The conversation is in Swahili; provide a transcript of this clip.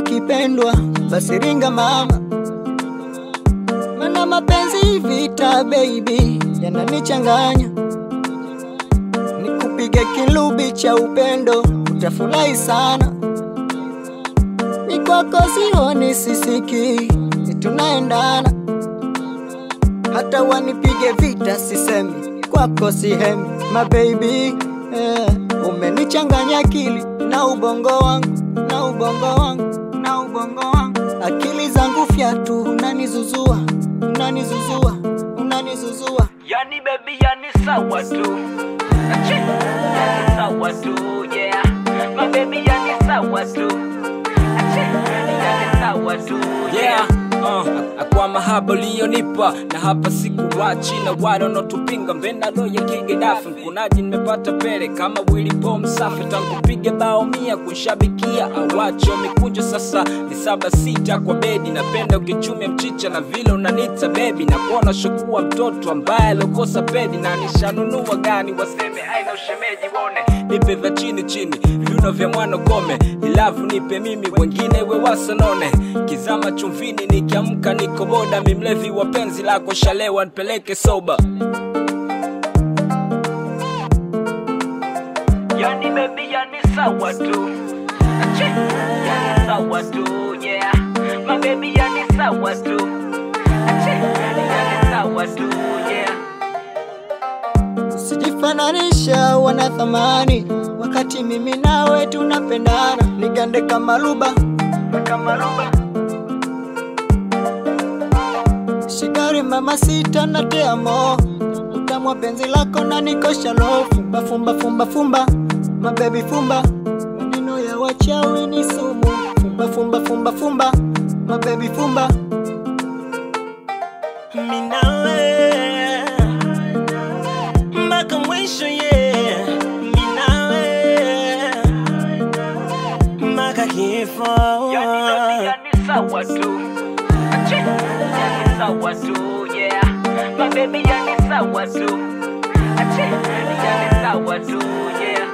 ukipendwa basi ringa mama, mana mapenzi vita baby yananichanganya. Nikupige kilubi cha upendo utafurahi sana. Ni kwako sioni sisiki, ni tunaendana. Hata wanipige vita sisemi, kwako sihemi my baby eh, umenichanganya akili na ubongo wangu na ubongo wangu na ubongo wangu, akili zangu fyatu, unanizuzua unanizuzua unanizuzua Yani baby yani sawa tu Achi, yani sawa tu yeah My baby yani sawa tu Achi, yani sawa tu yeah uh, akwa mahaba uliyonipa na hapa sikuwachi na wale wanaotupinga mbena loya kigedafi mkunaji nimepata pele kama Willy Paul msafi tangu pige bao mia kunshabikia awacho mikunjo sasa ni saba sita kwa bedi napenda ukichumia mchicha na vile unanita bebi na kuona shokuwa mtoto ambaye aliokosa pedi na nishanunua gani waseme aina ushemeji wone nipe vya chini chini viuno vya mwana kome ilavu nipe mimi wengine we wasanone kizama chumvini nikiamka niko boda mimlevi wa penzi lako shalewa nipeleke soba Yani baby yani sawa tu Achi, yani sawa tu yeah My baby yani sawa tu Achi, yani sawa tu yeah Usijifananisha wana thamani, wakati mimi nawe tunapendana. Nigande kama luba kama luba, shigari mama sita na te amo, utamwa penzi lako na nikosha lo, fumba fumba fumba fumba, mabebi fumba, maneno ya wachawi ni sumu, fumba fumba fumba fumba, mabebi fumba, Minawe mpaka mwisho yeah, minawe mpaka kifo Yani baby yani sawa tu Achi, yani sawa tu yeah My baby yani sawa tu Achi, yani sawa tu yeah